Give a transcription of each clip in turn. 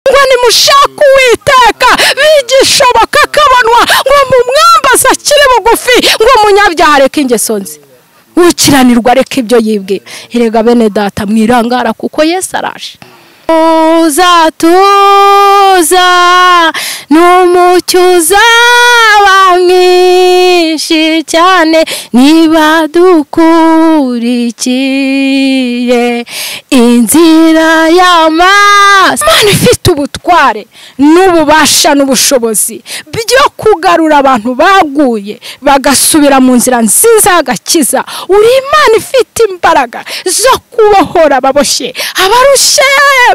imigani mushaka uwiteka bigisha bakakabanwa ngo mumwambaze akiri bugufi ngo umunyabyaha areke ingeso nzi ukiranirwa areke ibyo yibwira erega bene data mwirangara kuko yesi araje uzatuza ni umucyo uzaba mwinshi cyane niba dukurikiye inzira y'amazi imana ifite ubutware n'ububasha n'ubushobozi byo kugarura abantu baguye bagasubira mu nzira nziza y'agakiza uri imana ifite imbaraga zo kubohora ababoshye abarushye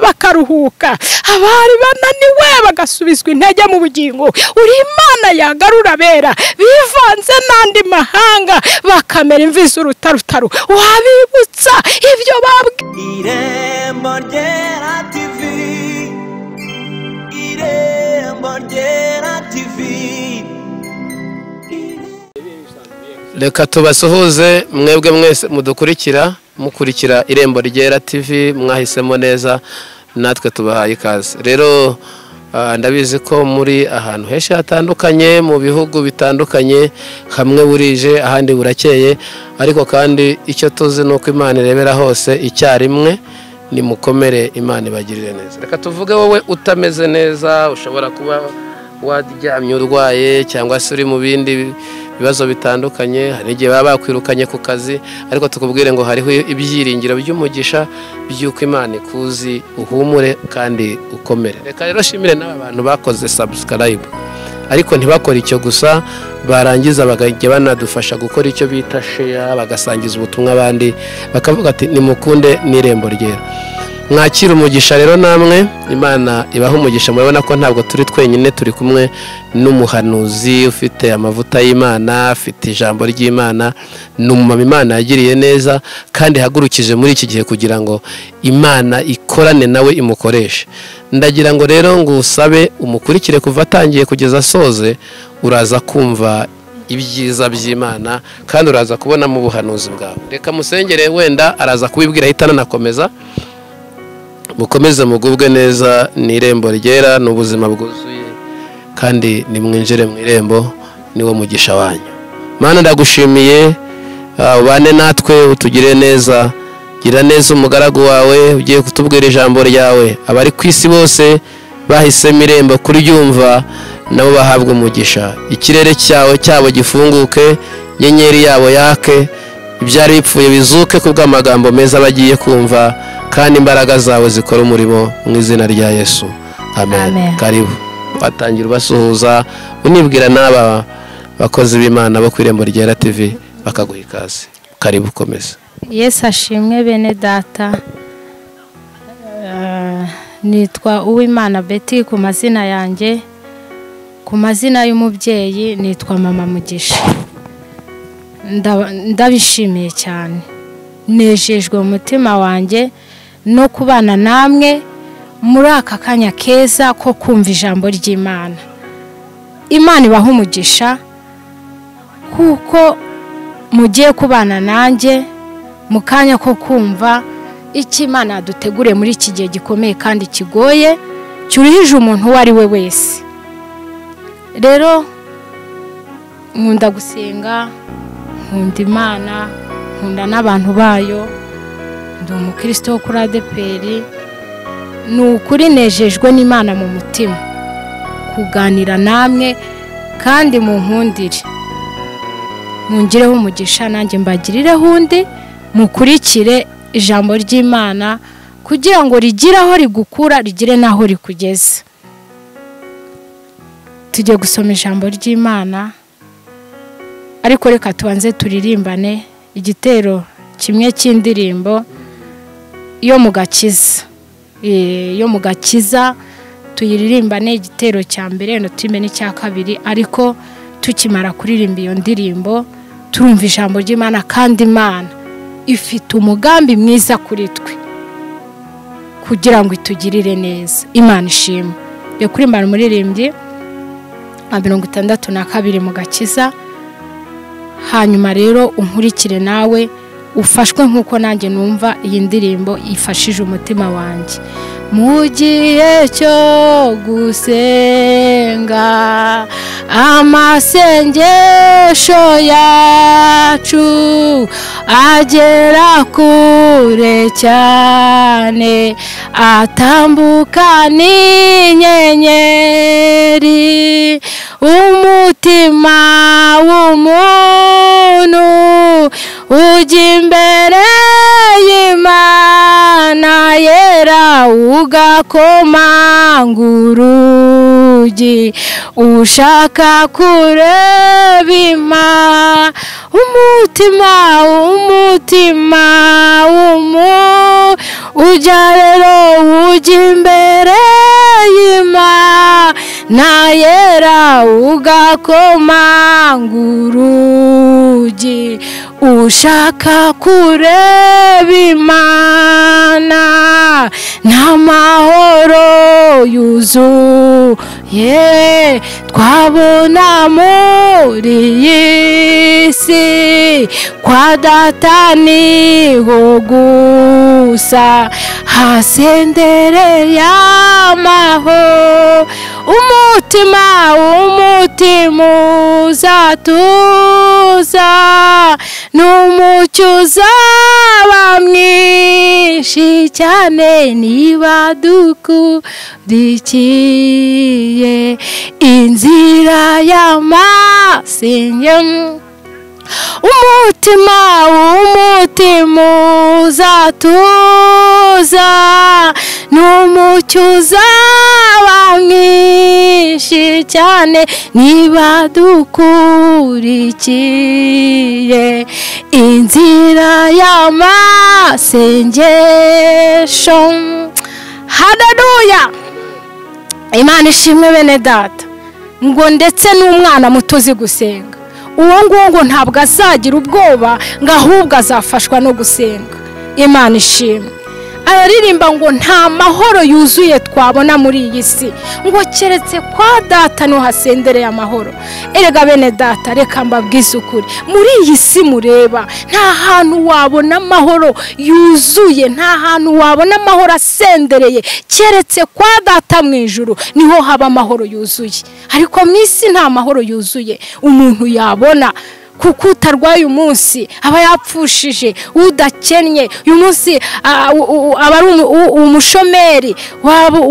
bakaruhuka abari bananiwe bagasubizwa intege mu bugingo uri imana yagarura abera bivanze n'andi mahanga bakamera imvi z'urutarutaro wabibutsa ibyo babwe irembo ryera tivi irembo ryera tivi reka tubasuhuze mwebwe mwese mudukurikira mukurikira irembo ryera tv mwahisemo neza natwe tubahaye ikaze rero ah, ndabizi ko muri ahantu henshi hatandukanye mu bihugu bitandukanye hamwe burije ahandi burakeye ariko kandi icyo tuzi ni uko imana irebera hose icyarimwe nimukomere imana ibagirire neza reka tuvuge wowe utameze neza ushobora kuba waryamye urwaye cyangwa se uri mu bindi bibazo bitandukanye hari igihe baba bakwirukanye ku kazi ariko tukubwire ngo hariho ibyiringiro by'umugisha by'uko imana ikuzi uhumure kandi ukomere reka rero shimire n'aba bantu bakoze sabusikarayibu ariko ntibakore icyo gusa barangiza bakajya banadufasha gukora icyo bita sheya bagasangiza ubutumwa abandi bakavuga ati nimukunde n'irembo ryera mwakira umugisha rero namwe imana ibaha umugisha murabona ko ntabwo turi twenyine turi kumwe n'umuhanuzi ufite amavuta y'imana afite ijambo ry'imana ni umumama imana yagiriye neza kandi ihagurukije muri iki gihe kugira ngo imana ikorane nawe imukoreshe ndagira ngo rero ngo usabe umukurikire kuva atangiye kugeza asoze uraza kumva ibyiza by'imana kandi uraza kubonamo ubuhanuzi bwawe reka musengere wenda araza kubibwira ahita ananakomeza mukomeze mugubwe neza ni irembo ryera ni ubuzima bwuzuye kandi nimwinjire mu irembo niwo mugisha wanyu mana ndagushimiye ah, ubane natwe utugire neza gira neza umugaragu wawe ugiye kutubwira ijambo ryawe abari ku isi bose bahisemo irembo kuryumva nabo bahabwa umugisha ikirere cyawe cyabo gifunguke inyenyeri yabo yake ibyari bipfuye bizuke ku bw'amagambo meza bagiye kumva kandi imbaraga zawe zikora umurimo mu izina rya yesu amen Amen. karibu watangira ubasuhuza unibwira n'aba bakozi b'imana bo ku irembo ryera tv bakaguha ikaze karibu ukomeze yesu ashimwe bene data Eh, nitwa uwimana beti ku mazina yanjye ku mazina y'umubyeyi nitwa mama mugisha Ndaba- ndabishimiye cyane nejejwe umutima wanjye no kubana namwe muri aka kanya keza ko kumva ijambo ry'imana imana ibaha umugisha kuko mugiye kubana nanjye mu kanya ko kumva icyo imana yaduteguriye muri iki gihe gikomeye kandi kigoye cyuruhije umuntu uwo ari we wese rero nkunda gusenga nkunda imana nkunda n'abantu bayo ndi umukristo wo kuri adeperi ni ukuri nejejwe n'imana mu mutima kuganira namwe kandi mu nkundire mungireho umugisha nanjye mbagirireho undi mukurikire ijambo ry'imana kugira ngo rigire aho rigukura rigire n'aho rikugeza tujye gusoma ijambo ry'imana ariko reka tubanze turirimbane igitero kimwe cy'indirimbo yo mu gakiza Eh, yo mu gakiza tuyiririmbane igitero cya mbere no turime n'icya kabiri ariko tukimara kuririmba iyo ndirimbo turumva ijambo ry'imana kandi imana ifite umugambi mwiza kuri twe kugira ngo itugirire neza imana ishima yo kurimbana umuririmbyi wa mirongo itandatu na kabiri mu gakiza hanyuma rero unkurikire nawe ufashwe nk'uko nanjye numva iyi ndirimbo ifashije umutima wanjye mu gihe cyo gusenga amasengesho yacu agera kure cyane atambuka n'inyenyeri umutima w'umuntu ujya imbere y'imana yera ugakomangura urugi ushaka kureba imana umutima umutima w'umu ujya rero ujya imbere y'imana yera ugakomangura urugi ushaka kureba imana n'amahoro yuzuye twabona muri iyi si kwa data niho gusa hasendereye amahoro umutima umutima uzatuza n'umucyo uzaba mwinshi cyane niba dukurikiye inzira y'amasenye umutima w'umutima uzatuza n'umucyo uzaba mwinshi cyane niba dukurikiye inzira y'amasengesho hadaduya imana ishimwe bene data ngo ndetse n'umwana muto uzi gusenga uwo nguwo ngo ntabwo azagira ubwoba ngo ahubwo azafashwa no gusenga imana ishimwe araririmba ngo nta mahoro yuzuye twabona muri iyi si ngo keretse kwa data ntuhasendereye amahoro erega bene data reka mbabwize ukuri muri iyi si mureba nta hantu wabona amahoro yuzuye nta hantu wabona amahoro asendereye keretse kwa data mu ijoro niho haba amahoro yuzuye ariko mu isi nta mahoro yuzuye umuntu yabona kuko utarwaye umunsi aba yapfushije udakennye uyu munsi aba ari umushomeri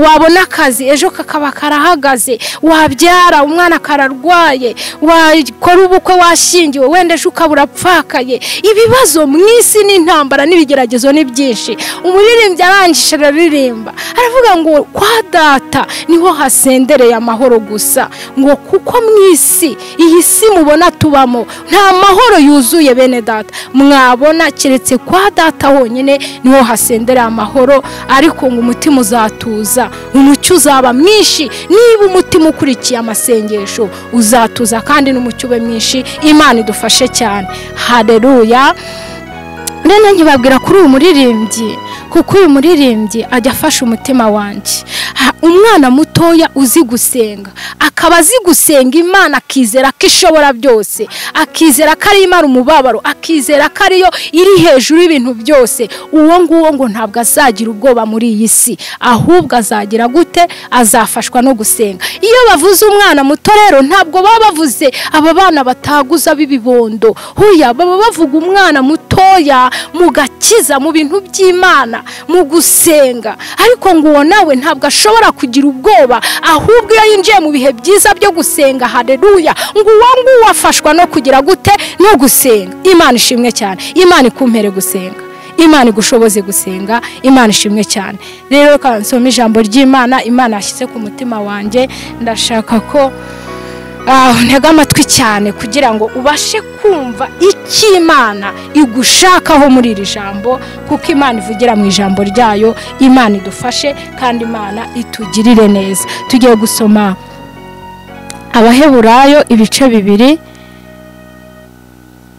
wabona akazi ejo kakaba karahagaze wabyara umwana akararwaye wakora ubukwe washyingiwe wenda ejo ukaba urapfakaye ibibazo mu isi n'intambara n'ibigeragezo ni byinshi umuririmbyi arangije araririmba aravuga ngo kwa data niho hasendereye amahoro gusa ngo kuko mu isi iyi si mubona tubamo nta mahoro yuzuye bene data mwabona keretse kwa data honyine niho hasendereye amahoro ariko ngo umutima uzatuza umucyo uzaba mwinshi niba umutima ukurikiye amasengesho uzatuza kandi n'umucyo ube mwinshi imana idufashe cyane hareruya rero nkibabwira kuri uyu muririmbyi kuko uyu muririmbyi ajya afasha umutima wanjye umwana mutoya uzi gusenga akaba azi gusenga imana akizera ko ishobora byose akizera ko ari imara umubabaro akizera ko ariyo iri hejuru y'ibintu byose uwo nguwo ngo ntabwo azagira ubwoba muri iyi si ahubwo azagira gute azafashwa no gusenga iyo bavuze umwana muto rero ntabwo baba bavuze aba bana bataguza b'ibibondo huya baba bavuga umwana mutoya mu gakiza mu bintu by'imana mu gusenga ariko ngo uwo nawe ntabwo ashobora kugira ubwoba ahubwo iyo yinjiye mu bihe byiza byo gusenga hareruya ngo uwo nguwo afashwa no kugira gute no gusenga imana ishimwe cyane imana ikumpere gusenga imana igushoboze gusenga imana ishimwe cyane rero reka nsome ijambo ry'imana imana yashyize ku mutima wanjye ndashaka ko ntega amatwi cyane kugira ngo ubashe kumva icyo imana igushakaho muri iri jambo kuko imana ivugira mu ijambo ryayo imana idufashe kandi imana itugirire neza tugiye gusoma abaheburayo ibice bibiri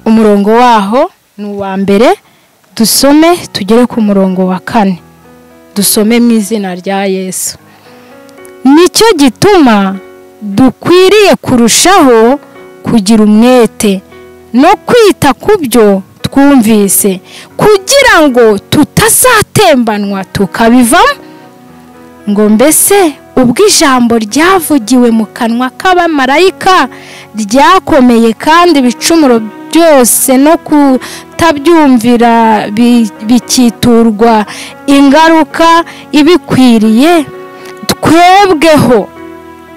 umurongo waho ni uwa mbere dusome tugere ku murongo wa kane dusome mu izina rya yesu nicyo gituma dukwiriye kurushaho kugira umwete no kwita ku byo twumvise kugira ngo tutazatembanwa tukabivamo ngo mbese ubwo ijambo ryavugiwe mu kanwa k'abamarayika ryakomeye kandi ibicumuro byose no kutabyumvira bi- bikiturwa ingaruka ibikwiriye twebweho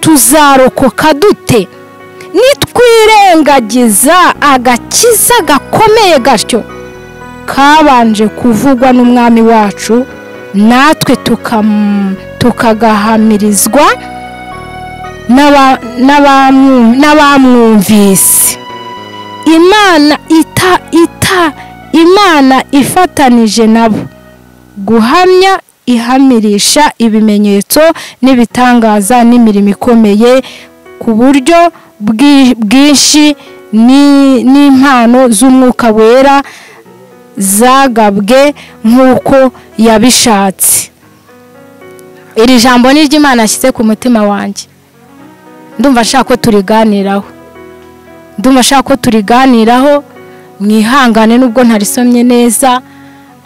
tuzarokoka dute nitwirengagiza agakiza gakomeye gatyo kabanje kuvugwa n'umwami wacu natwe tukam- tukagahamirizwa n'aba- n'abamu- n'abamwumvise imana ita ita imana ifatanije nabo guhamya ihamirisha ibimenyetso n'ibitangaza n'imirimo ikomeye ku buryo bwi- bwinshi ni- n'impano z'umwuka wera zagabwe nk'uko yabishatse iri jambo ni iry'imana ashyize ku mutima wanjye ndumva ashaka ko turiganiraho ndumva ashaka ko turiganiraho mwihangane nubwo ntarisomye neza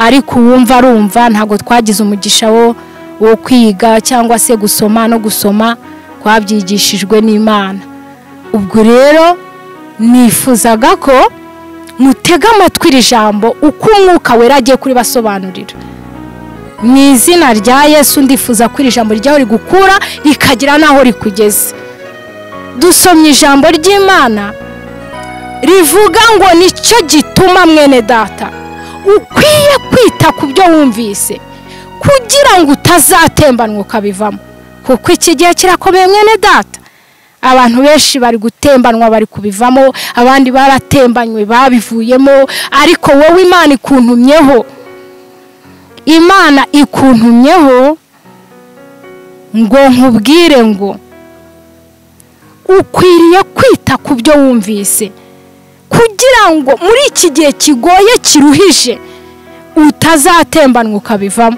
ariko uwumva arumva ntabwo twagize umugisha wo wo kwiga cyangwa se gusoma no gusoma twabyigishijwe n'imana ubwo rero nifuzaga ko mutega amatwi iri jambo uko umwuka wera agiye kuribasobanurira mu izina rya yesu ndifuza ko iri jambo ryawe rigukura rikagera n'aho rikugeze dusomye ijambo ry'imana rivuga ngo nicyo gituma mwene data ukwiye kwita ku byo wumvise kugira ngo utazatembanwa ukabivamo kuko iki gihe kirakomeye mwene data abantu benshi bari gutembanwa bari kubivamo abandi baratembanywe babivuyemo ariko wowe imana ikuntumyeho imana ikuntumyeho ngo nkubwire ngo ukwiriye kwita ku byo wumvise kugira ngo muri iki gihe kigoye kiruhije utazatembanwa ukabivamo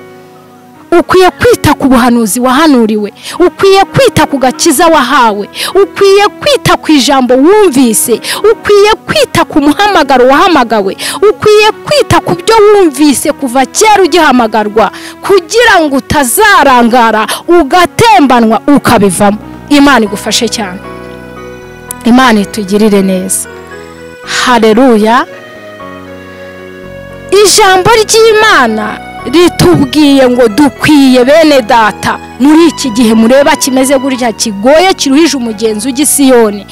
ukwiye kwita ku buhanuzi wahanuriwe ukwiye kwita ku gakiza wahawe ukwiye kwita ku ijambo wumvise ukwiye kwita ku muhamagaro wahamagawe ukwiye kwita ku byo wumvise kuva kera ugihamagarwa kugira ngo utazarangara ugatembanwa ukabivamo imana igufashe cyane imana itugirire neza hareruya ijambo ry'imana ritubwiye ngo dukwiye bene data muri iki gihe mureba kimeze gutya kigoye kiruhije umugenzi w'igisiyoni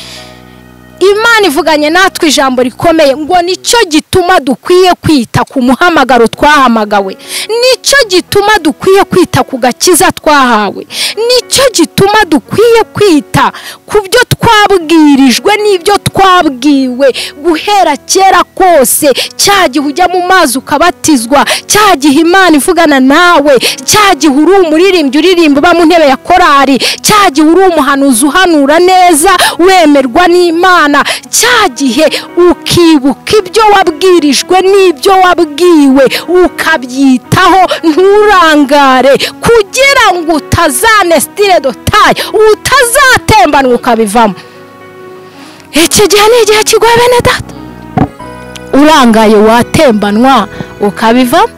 imana ivuganye natwe ijambo rikomeye ngo nicyo gituma dukwiye kwita ku muhamagaro twahamagawe nicyo gituma dukwiye kwita ku gakiza twahawe nicyo gituma dukwiye kwita ku byo twabwirijwe n'ibyo twabwiwe guhera kera kose cya gihe ujya mu mazi ukabatizwa cya gihe imana ivugana nawe cya gihe uri umuririmbyi uririmba uba mu ntebe ya korari cya gihe uri umuhanuzi uhanura neza wemerwa n'imana cya gihe ukibuka ibyo wabwirijwe n'ibyo wabwiwe ukabyitaho nturangare kugira ngo utazanesitire dotaye utazatembanwa ukabivamo iki gihe ni igihe kigoye bene data urangaye watembanwa ukabivamo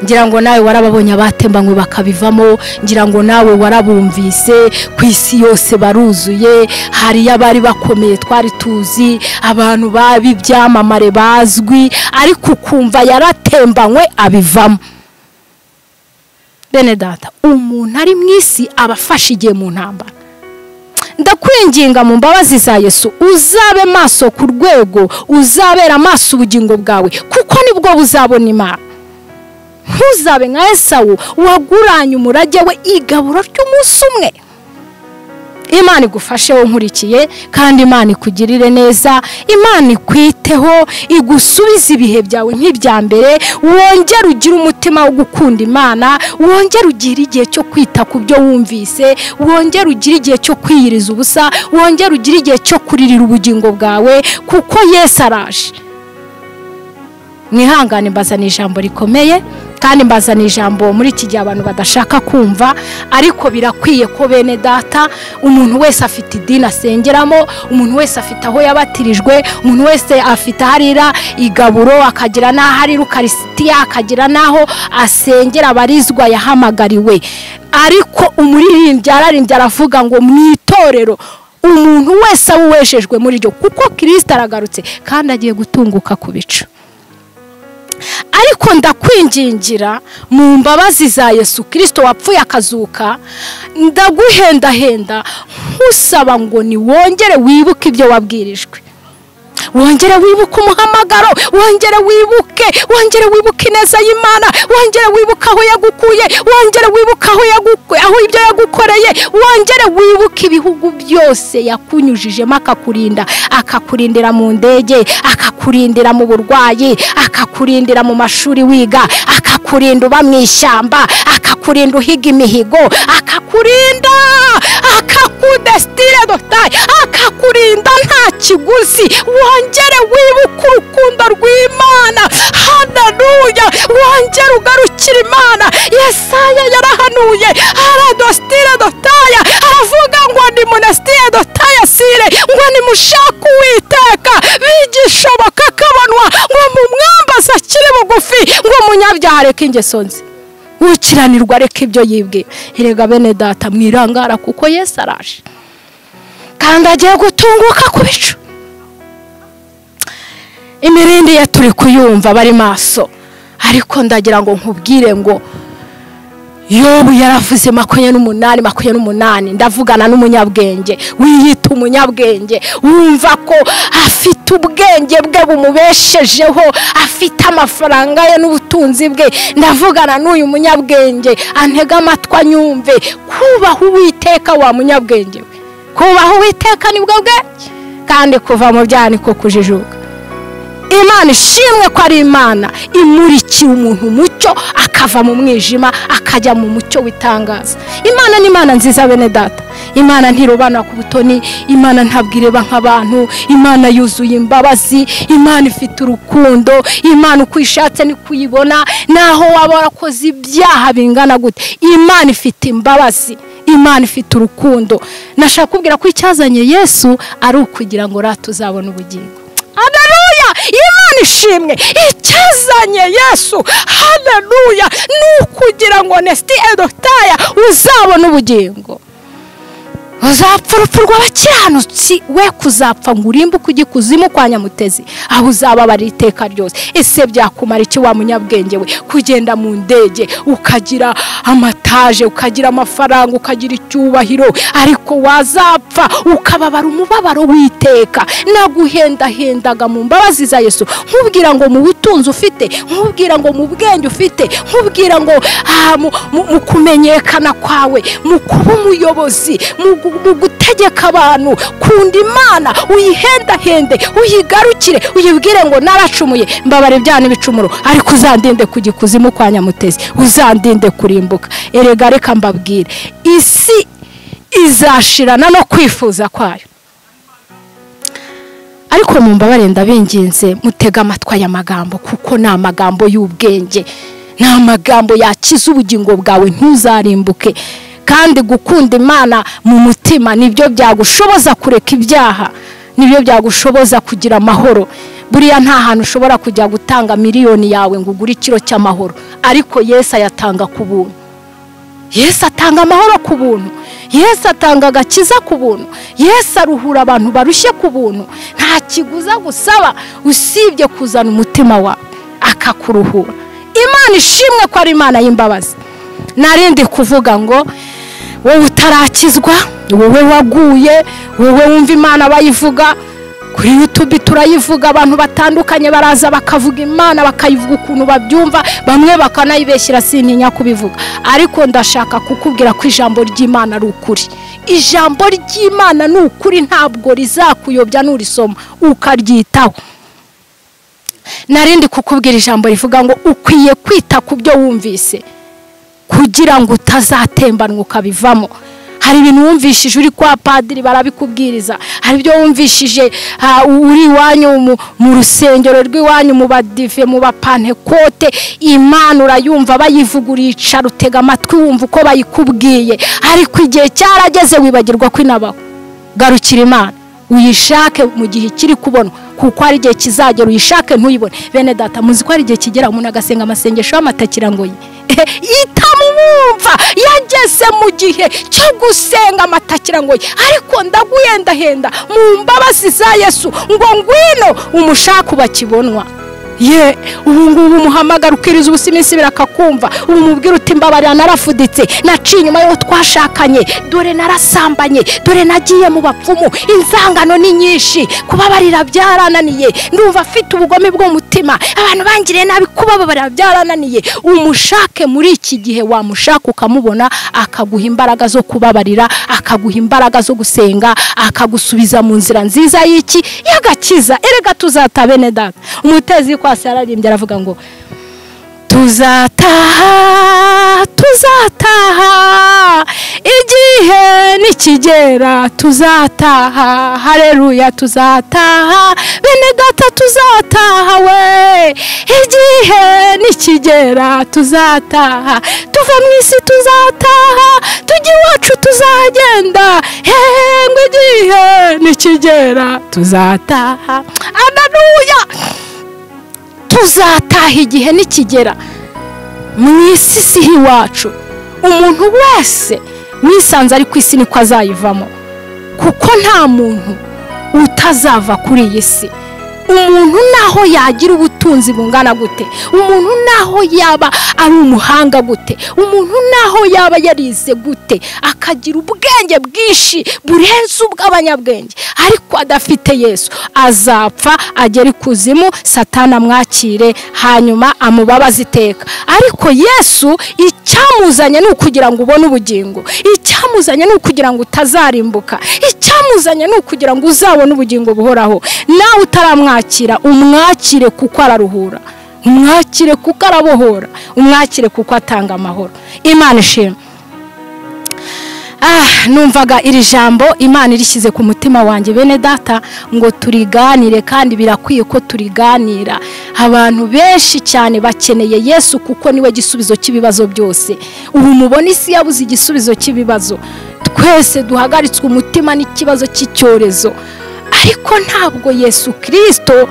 ngira ngo nawe warababonye abatembanywe bakabivamo ngira ngo nawe warabumvise ku isi yose baruzuye hariyo abari bakomeye twari tuzi abantu b'ibyamamare bazwi ariko ukumva yaratembanywe abivamo bene data umuntu ari mu isi aba afashe igihe mu ntambara ndakwinginga mu mbabazi za yesu uzabe maso ku rwego uzabera amaso ubugingo bwawe kuko nibwo buzabona imana ntuzabe nka esawu waguranye umurage we igaburo ry'umunsi umwe imana igufashe wo nkurikiye kandi imana ikugirire neza imana ikwiteho igusubize ibihe byawe nk'ibya mbere wongere ugire umutima wo gukunda imana wongere ugire igihe cyo kwita ku byo wumvise wongere ugire igihe cyo kwiyiriza ubusa wongere ugire igihe cyo kuririra ubugingo bwawe kuko yesu araje mwihangane mbazana ijambo rikomeye kandi mbazana ijambo muri iki gihe abantu badashaka kumva ariko birakwiye ko bene data umuntu wese afite idini asengeramo umuntu wese afite aho yabatirijwe umuntu wese afite aho arira igaburo akagira n'aho arira ukarisitiya akagira n'aho asengera abarizwa yahamagariwe ariko umuririmbyi ararimbye aravuga ngo mu itorero umuntu wese awuwejejwe muri ryo kuko kirisita aragarutse kandi agiye gutunguka ku bicu ariko ndakwingingira mu mbabazi za yesu kirisito wapfuye akazuka ndaguhendahenda nkusaba ngo ni wongere wibuke ibyo wabwirijwe wongere wibuke umuhamagaro wongere wibuke wongere wibuke ineza y'imana wongere wibuke aho yagukuye wongere wibuke aho yagukuye aho ibyo yagukoreye wongere wibuke ibihugu byose yakunyujijemo akakurinda akakurindira mu ndege akakurindira mu burwayi akakurindira mu mashuri wiga akakurinda uba mu ishyamba akakurinda uhiga imihigo akakurinda akakudesitire dogitari akakurinda nta kiguzi wongere wibuke urukundo rw'imana hananuya wongere ugarukira imana yesaya yarahanuye aradositire dotaya aravuga ngo ni munesitire dotaya sire ngo ni mushake uwiteka bigishoboka kabonwa ngo mumwambaze akiri bugufi ngo umunyabyaha areke ingeso nzi ukiranirwa areke ibyo yibwe erega bene data mwirangara kuko yesu araje kandi agiye gutunguka ku bicu imirindi ye turi kuyumva bari maso ariko ndagira ngo nkubwire ngo yobu yaravuze makumyabiri n'umunani makumyabiri n'umunani ndavugana n'umunyabwenge wiyita umunyabwenge wumva ko afite ubwenge bwe bumubeshejeho afite amafaranga ye n'ubutunzi bwe ndavugana n'uyu munyabwenge antega amatwi anyumve kubaha uwiteka wa munyabwenge we kubaha uwiteka nibwo bwenge kandi kuva mu byaha niko kujijuka imana ishimwe ko ari imana imurikiye umuntu umucyo akava mu mwijima akajya mu mucyo w'itangaza imana ni imana nziza bene data imana ntirubana ku butoni imana ntabwo ireba nk'abantu imana yuzuye imbabazi imana ifite urukundo imana uko uyishatse ni kuyibona naho waba warakoze ibyaha bingana gute imana ifite imbabazi imana ifite urukundo nashaka kubwira ko icyazanye yesu ari ukugira ngo rata uzabone ubugingo haleluya imana ishimwe icyazanye yesu haleluya ni ukugira ngo nesiti edotaya uzabone ubugingo uzapfa urupfu rw'abakiranutsi we kuzapfa ngo urimbuke ujye kuzimu kwa nyamutezi aho uzababara iteka ryose ese byakumara iki wa munyabwenge we kugenda mu ndege ukagira amataje ukagira amafaranga ukagira icyubahiro ariko wazapfa ukababara umubabaro w'iteka naguhendahendaga mu mbabazi za yesu nkubwira ngo mu butunzi ufite nkubwira ngo mu bwenge ufite nkubwira ngo ah, mu- mu mu kumenyekana kwawe mu kuba umuyobozi mu gu- mu gutegeka abantu kunda imana uyihendahende uyigarukire uyibwire ngo naracumuye mbabare ibyaha n'ibicumuro ariko uzandinde kujya ikuzimu kwa nyamutezi uzandinde kurimbuka erega reka mbabwire isi izashirana no kwifuza kwayo ariko mu mbabare ndabinginze mutega amatwi aya magambo kuko ni amagambo y'ubwenge ni amagambo yakiza ubugingo bwawe ntuzarimbuke kandi gukunda imana mu mutima nibyo byagushoboza kureka ibyaha nibyo byagushoboza kugira amahoro buriya nta hantu ushobora kujya gutanga miliyoni yawe ngo ugure ikiro cy'amahoro ariko yesu ayatanga ku buntu yesu atanga amahoro ku buntu yesu atanga agakiza ku buntu yesu aruhura abantu barushye ku buntu nta kiguza gusaba usibye kuzana umutima wawe akakuruhura imana ishimwe ko ari imana y'imbabazi narindi kuvuga ngo wowe utarakizwa wowe waguye wowe wumva imana bayivuga kuri yutube turayivuga abantu batandukanye baraza bakavuga imana bakayivuga ukuntu babyumva bamwe bakanayibeshyira sintinya kubivuga ariko ndashaka kukubwira ko ijambo ry'imana ari ukuri ijambo ry'imana ni ukuri ntabwo rizakuyobya nurisoma ukaryitaho narindi kukubwira ijambo rivuga ngo ukwiye kwita ku byo wumvise kugira ngo utazatembanwa ukabivamo hari ibintu wumvishije uri kwa padiri barabikubwiriza hari ibyo wumvishije ah, uri iwanyu mu- mu rusengero rw'iwanyu mu badive mu bapantekote imana urayumva bayivuga uricara utega amatwi wumva uko bayikubwiye ariko igihe cyarageze wibagirwa ko inabaho garukira imana uyishake mu gihe ikiri kubonwa kuko hari igihe kizagera uyishake ntuyibone bene data muzi ko hari igihe kigera umuntu agasenga amasengesho y'amatakira ngo ye itamwumva yageze mu gihe cyo gusenga amatakira ngo ye ariko ndaguhendahenda mu mbabazi za yesu ngo ngwino umushake ubakibonwa ye ubu ngubu umuhamagara ukiriza ubusa iminsi ibiri akakumva ubu mubwira uti mbabarira narafuditse naciye inyuma y'uwo twashakanye dore narasambanye dore nagiye mu bapfumu inzangano ni nyinshi kubabarira byarananiye ndumva afite ubugome bw'umutima abantu bangiriye nabi kubabarira byarananiye umushake muri iki gihe wamushaka ukamubona akaguha imbaraga zo kubabarira akaguha imbaraga zo gusenga akagusubiza mu nzira nziza y'iki y'agakiza erega tuzata bene data umutezi kwasi yararimbye aravuga ngo tuzataha tuzataha igihe nikigera tuzataha hareruya tuzataha bene data tuzataha we igihe nikigera tuzataha tuva mu isi tuzataha tujya iwacu tuzagenda hengwe igihe nikigera tuzataha adaruya tuzataha igihe nikigera mu isi si iwacu umuntu wese wisanze ari ku isi niko azayivamo kuko nta muntu utazava kuri iyi si umuntu naho yagira ubutunzi bungana gute umuntu naho yaba ari umuhanga gute umuntu naho yaba yarize gute akagira ubwenge bwinshi burenze ubw'abanyabwenge ariko adafite yesu azapfa agera ikuzimu satana amwakire hanyuma amubabaze iteka ariko yesu icyamuzanye ni ukugira ngo ubone ubugingo icyamuzanye ni ukugira ngo utazarimbuka icyamuzanye ni ukugira ngo uzabone ubugingo buhoraho nawe utaramwakira umwakire kuko araruhura umwakire kuko arabohora umwakire kuko atanga amahoro imana ishimwe Ah, numvaga iri jambo imana irishyize ku mutima wanjye bene data ngo turiganire kandi birakwiye ko turiganira abantu benshi cyane bakeneye yesu kuko niwe gisubizo cy'ibibazo byose ubu mubona isi yabuze igisubizo cy'ibibazo twese duhagaritswe umutima n'ikibazo cy'icyorezo ariko ntabwo yesu kirisito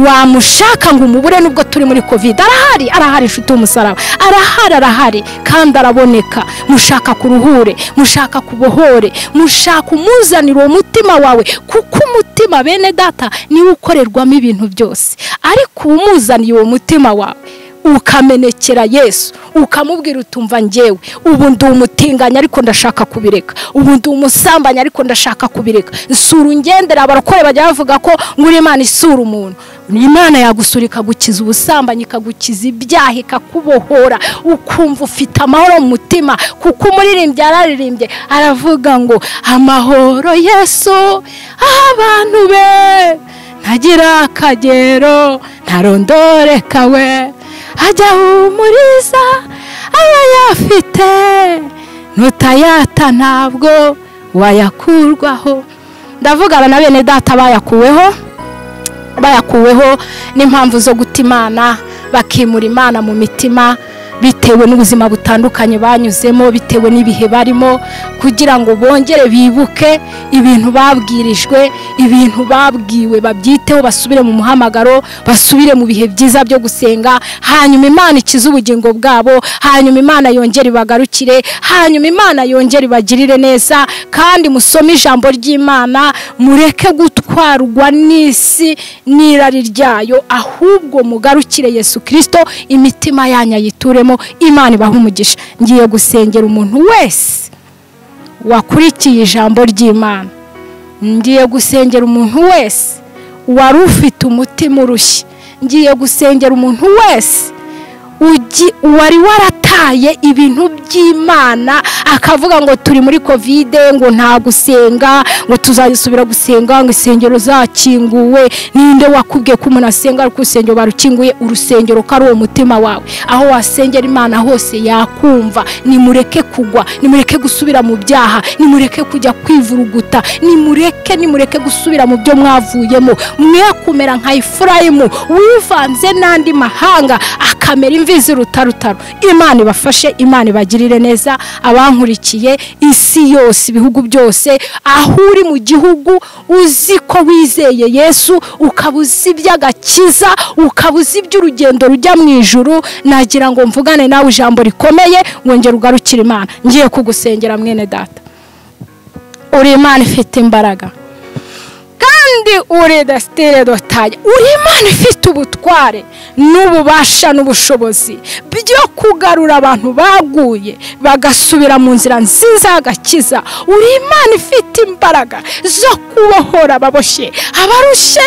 wamushaka ngo umubure nubwo turi muri kovide arahari arahari inshuti y'umusaraba arahari arahari kandi araboneka mushaka kuruhure mushaka kubohore mushaka umuzanira uwo mutima wawe kuko umutima bene data niwe ukorerwamo ibintu byose ariko uba umuzaniye uwo mutima wawe ukamenekera yesu ukamubwira utumva ngewe ubu ndi umutinganya ariko ndashaka kubireka ubu ndi umusambanya ariko ndashaka kubireka nsura ungendera abarokore bajya bavuga ko ngo uri imana isura umuntu imana yagusura ikagukiza ubusambanyi ikagukiza ibyaha ikakubohora ukumva ufite amahoro mu mutima kuko umuririmbyi yararirimbye aravuga ngo amahoro yesu abantu be ntagira akagero ntarondoreka we ajya humuriza aba yafite ntutayata ntabwo wayakurwaho ndavugana na bene data bayakuweho bayakuweho n'impamvu zo guta imana bakimura imana mu mitima bitewe n'ubuzima butandukanye banyuzemo bitewe n'ibihe barimo kugira ngo bongere bibuke ibintu babwirijwe ibintu babwiwe babyiteho basubire mu muhamagaro basubire mu bihe byiza byo gusenga hanyuma imana ikize ubugingo bwabo hanyuma imana yongere ibagarukire hanyuma imana yongere ibagirire neza kandi musome ijambo ry'imana mureke gutwarwa n'isi n'irari ryayo ahubwo mugarukire yesu kirisito imitima yanyu ayituremo imana ibahe umugisha ngiye gusengera umuntu wese wakurikiye ijambo ry'imana ngiye gusengera umuntu wese wari ufite umutima urushye ngiye gusengera umuntu wese ugi- wari warata wataye ibintu by'imana akavuga ngo turi muri kovide ngo nta gusenga ngo tuzasubira gusenga ngo insengero zakinguwe ninde wakubwiye ko umuntu asenga ariko urusengero barukinguye urusengero ko ari uwo mutima wawe aho wasengera imana hose yakumva nimureke kugwa nimureke gusubira mu byaha nimureke kujya kwivuruguta nimureke nimureke gusubira mu byo mwavuyemo mwe kumera nka efurayimu wivanze n'andi mahanga akamera imvi z'irutarutaro imana ibafashe imana ibagirire neza abankurikiye isi yose ibihugu byose aho uri mu gihugu uzi ko wizeye yesu ukaba uzi iby'agakiza ukaba uzi iby'urugendo rujya mu ijuru nagira ngo mvugane nawe ijambo rikomeye wongere ugarukire imana ngiye kugusengera mwene data uri imana ifite imbaraga kandi uri desitire dotari uri imana ifite ubutware n'ububasha n'ubushobozi byo kugarura abantu baguye bagasubira mu nzira nziza y'agakiza uri imana ifite imbaraga zo kubohora ababoshye abarushe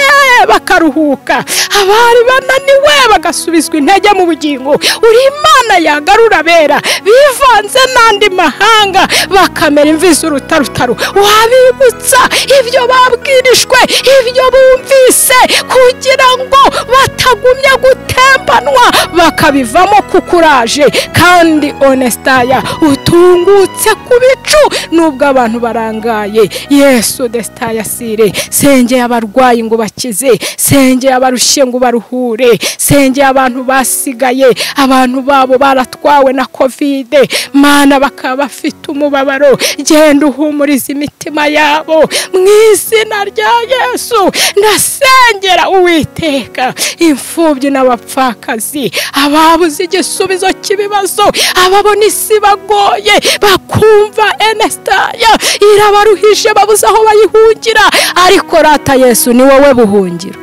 bakaruhuka abari bananiwe bagasubizwa intege mu bugingo uri imana yagarura abera bivanze n'andi mahanga bakamera imvi z'urutarutaro wabibutsa ibyo babwirishwe ibyo bumvise kugira ngo batagumya gutembanwa bakabivamo kuko uraje kandi onesitaya utungutse ku bicu nubwo abantu barangaye yesu desitaya sire sengeye abarwayi ngo bakize sengeye abarushye ngo baruhure sengeye abantu basigaye abantu babo baratwawe na kovide mana bakaba bafite umubabaro genda uhumuriza imitima yabo mu izina rya yesu ndasengera uwiteka imfubyi n'abapfakazi ababuze igisubizo cy'ibibazo ababona isi bagoye bakumva enesitaya irabaruhije babuze aho bayihungira ariko rata yesu ni wowe buhungiro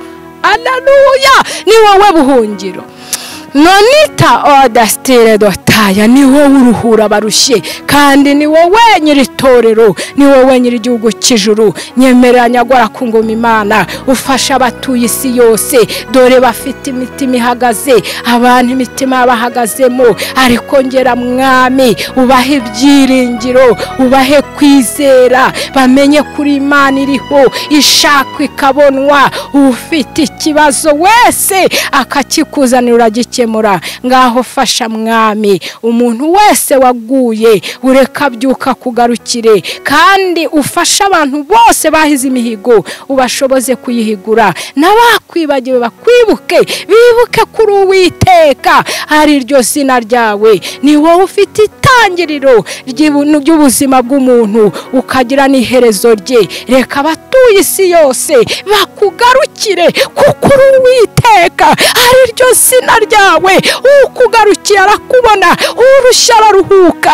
ananuya ni wowe buhungiro nonita odasitire dotaya ni wowe uruhura barushye kandi ni wowe nyiri itorero ni wowe nyiri igihugu cy'ijuru nyemerera nyagora ku ngoma imana ufasha abatuye isi yose dore bafite imitima ihagaze abantu imitima bahagazemo ariko ngera mwami ubahe ibyiringiro ubahe kwizera bamenye kuri imana iriho ishakwa ikabonwa ufite ikibazo wese akakikuzanira uragikira ngaho fasha mwami umuntu wese waguye ureka abyuka kugarukire kandi ufashe abantu bose bahize imihigo ubashoboze kuyihigura n'abakwibagiwe bakwibuke bibuke kuri uwiteka ari ryo zina ryawe ni wowe ufite itangiriro ry'ubuzima bw'umuntu ukagira n'iherezo rye reka abatuye isi yose bakugarukire kuko uri uwiteka ari ryo zina ryawe ukugarukiye arakubona urushya araruhuka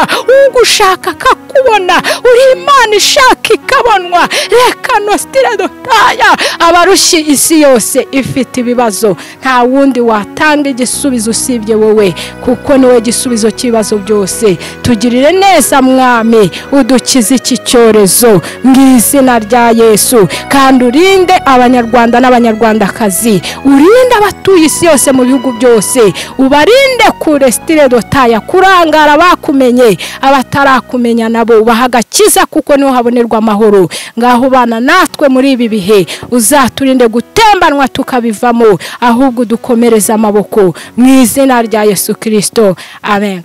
ugushaka akakubona uri imana ishaka ikabonwa reka nositire dotaya abarushye isi yose ifite ibibazo nta wundi watanga igisubizo usibye wowe kuko niwe gisubizo cy'ibibazo byose tugirire neza mwami udukize iki cyorezo mu izina rya yesu kandi urinde abanyarwanda n'abanyarwandakazi urinde abatuye isi yose mu bihugu byose ubarinde kure sitire dotaya kurangara bakumenye abatarakumenya nabo ubaha agakiza kuko niho habonerwa amahoro ngaho ubana natwe muri ibi bihe uzaturinde gutembanwa tukabivamo ahubwo dukomereze amaboko mu izina rya yesu kirisito amen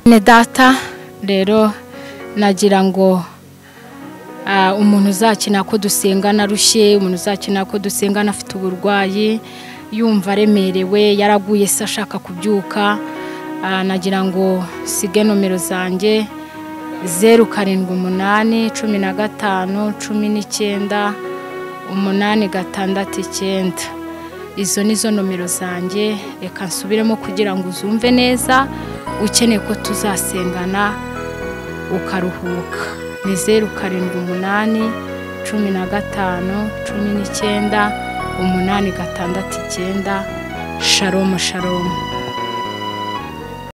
ni data rero nagira ngo Ah, umuntu uzakina ko dusengana arushye umuntu uzakina ko dusengana afite uburwayi yumva aremerewe yaraguye se ashaka kubyuka ah, nagira ngo sige nomero zanjye zeru karindwi umunani cumi na gatanu cumi n'icyenda umunani gatandatu icyenda izo ni zo nomero zanjye reka nsubiremo kugira ngo uzumve neza ukeneye ko tuzasengana ukaruhuka ni zeru karindwi umunani cumi na gatanu cumi n'icyenda umunani gatandatu icyenda sharomu sharomu